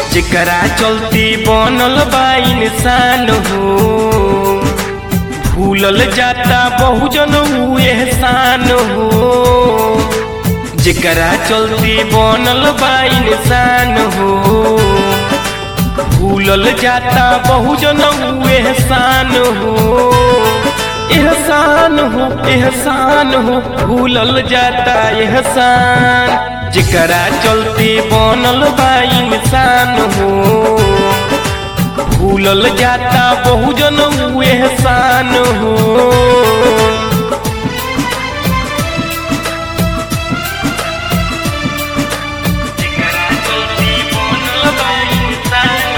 जेकरा चलती बनल बा इंसान हो भूलल जाता बहुजन ऊ एहसान हो जेकरा चलती बनल बा इंसान हो भूलल जाता बहुजन ऊ एहसान हो एहसान हो एहसान हो भूलल जाता एहसान जेकरा चलते बनल बा इंसान हो भूलल जाता बहुजन ऊ एहसान हो जेकरा चलते बनल बा इंसान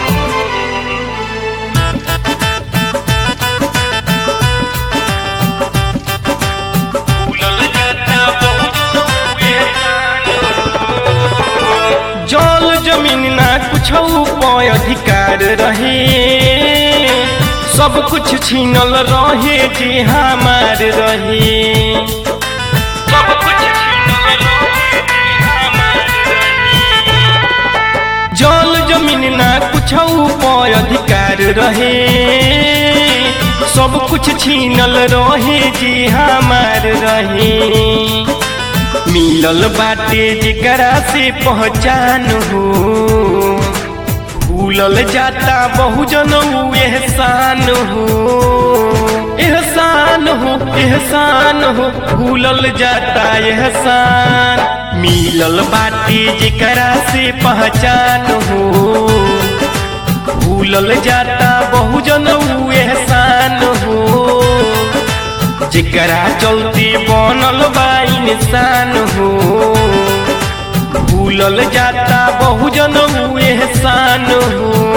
जल जमीन ना कुछ उपाय अधिकार रहे सब कुछ छीनल रहे जे हमार रहे सब कुछ छीनल रहे जे हमार रहे। जल जमीन ना कुछ उपाय अधिकार रहे सब कुछ छीनल रहे जे हमार रहे मिलल बाटे जेकरा से पहचान हो भूलल जाता बहुजन ऊ एहसान हो एहसान हो एहसान हो भूलल जाता एहसान मिलल बाटे जेकरा से पहचान हो भूलल जाता बहुजन ऊ एहसान हो जेकरा चलती बनल बा इंसान हो भूलल जाता बहुजन ऊ एहसान हो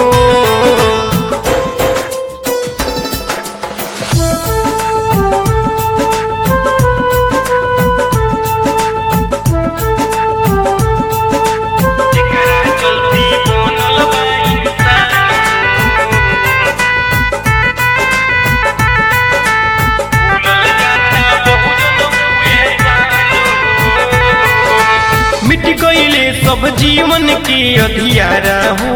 जेकरा चलती बनल बा इंसान मिट गईले सब जीवन के अधियारा हो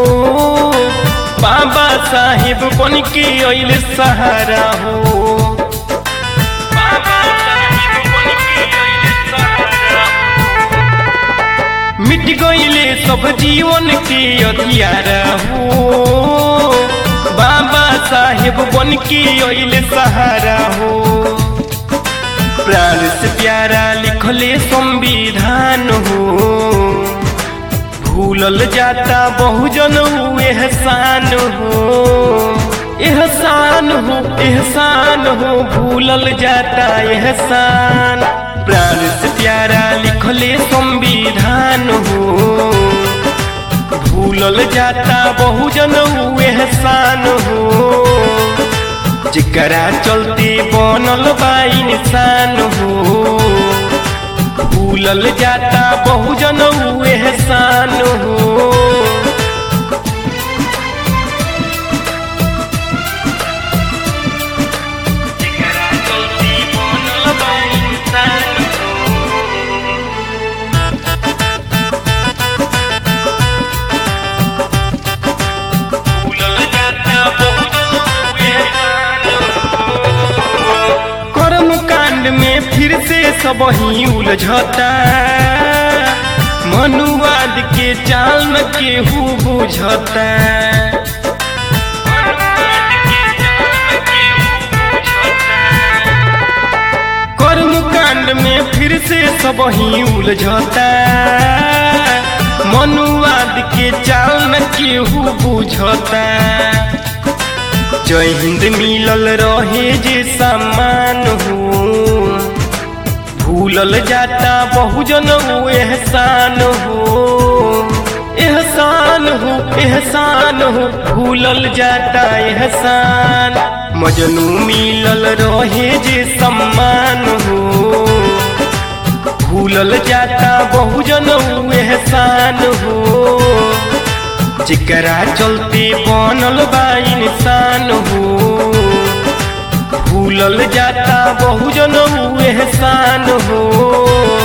बाबा साहेब बन के अइल सहारा हो बाबा साहेब बन के अइले सहारा हो। मिट गईले सब जीवन के अधियारा हो बाबा साहेब बन के अइले सहारा हो प्राण से प्यारा लिखले संविधान हो भूलल जाता बहुजन ऊ एहसान हो एहसान हो एहसान हो भूलल जाता एहसान प्राण से प्यारा लिखले संविधान हो भूलल जाता बहुजन ऊ एहसान हो जेकरा चलते बनल बा इंसान हो भूलल जाता बहुजन ऊ एहसान हो जेकरा चलते बनल बा इंसान भूलल जाता बहुजन ऊ एहसान कर्म कांड में फिर से सब ही उलझता मनुवाद के चाल न केहू बुझता कर्म कांड में फिर से सब ही उलझता मनुवाद के चाल न केहू बुझता जय हिंद मिलल रहे जे सम्मान हो भूलल जाता बहुजन ऊ एहसान हो एहसान हो एहसान हो भूलल जाता एहसान मजनू मिलल रहे जे सम्मान हो भूलल जाता बहुजन ऊ एहसान हो जेकरा चलते बनल बा इंसान हो भूलल जाता बहुजन ऊ एहसान हो